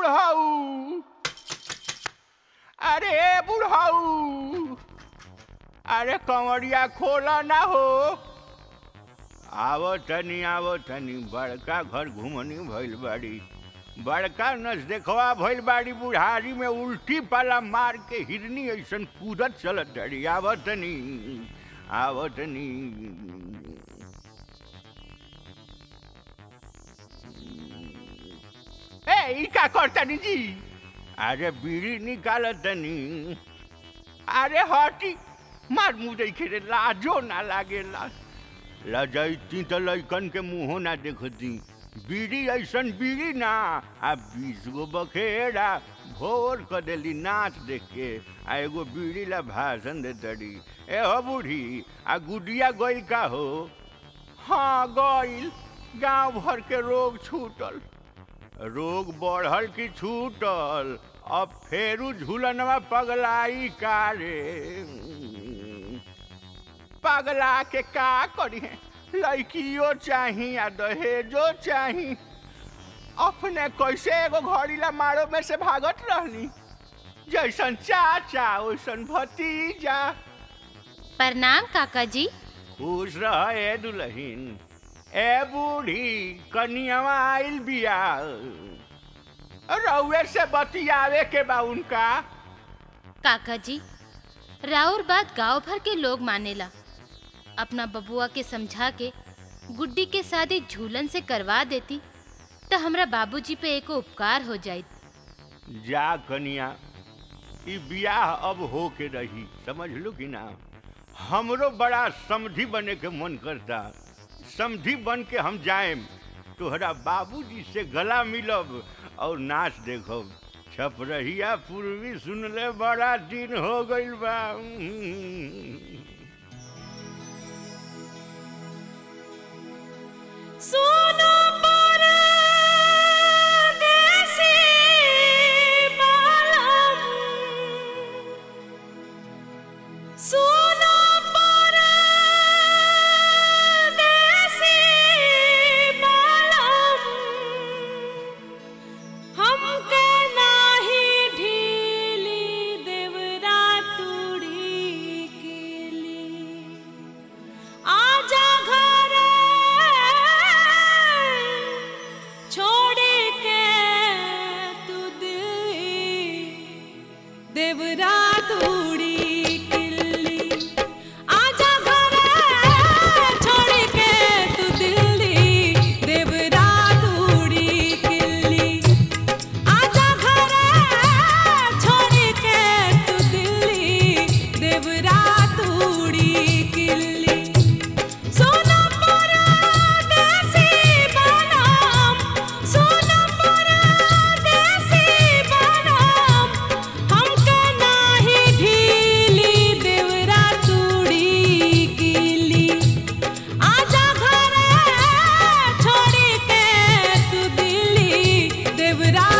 बुढ़ऊ अरे बुढ़ऊ अरे कंवरिया खोला ना हो आवो तनी आवो तनी बड़का घर घुमनी भइल बाड़ी बड़का नस देखवा भइल बाड़ी बुढ़ारी में उल्टी पाला मार के हिरनी ऐसन कूदत चलत डरी आवो तनी आवो तनी ए ई का करतनी जी अरे बीड़ी निकाल तनी अरे हटी मार मुँह देखे रे लाजो ना लागेला लजैती तो लैकन के मुँहो ना देखती बीड़ी ऐसन बीड़ी ना आ बीस गो बखेड़ा भोर क देली नाच देख के आ एगो बीड़ी ला भाषण दे तड़ी ए हो बूढ़ी आ गुडिया गइल का हो हाँ गइल गांव भर के रोग छूटल रोग बढ़ल की छूटल अब फेरू झूलनवा पगलाई का रे पगला के का करी लड़कियो चाही आ दहेजो चाही अपने कैसे एगो घड़ीला मारो में से भागत रहनी जैसन चाचा वैसन भतीजा प्रणाम काका जी खुश रह ए दुल्हीन ए बूढ़ी कनियावा आइल बिया रउए से बतियावे के बा उनका काका जी राउर बात गांव भर के लोग मानेला अपना बबुआ के समझा के गुड्डी के शादी झूलन से करवा देती तो हमरा बाबूजी पे एको उपकार हो जाइत जा कनिया ई बियाह अब हो के रही समझ लो कि ना हमरो बड़ा समधी बने के मन करता समधी बन के हम जाएम तोहरा बाबूजी से गला मिलब और नाच देखब छपरहिया पूर्वी सुनले बड़ा दिन हो गइल बा सोना परदेसी बालम सोना परदेसी बालम हमके नाही ढीली देवरा तुड़ी केली आजा घर छोड़ के तू दिल्ली देवरा तूड़ी किल्ली आजा घर छोड़ के तू दिल्ली देवरा तूड़ी किल्ली आजा घर छोड़ के तू दिल्ली देवरा तूड़ी किल्ली सोना परदेसी बनम सोना परदेसी बनम हमके नाही ढीली देवरा तूड़ी किली आजा घर छोड़ के तू दिल्ली देवरा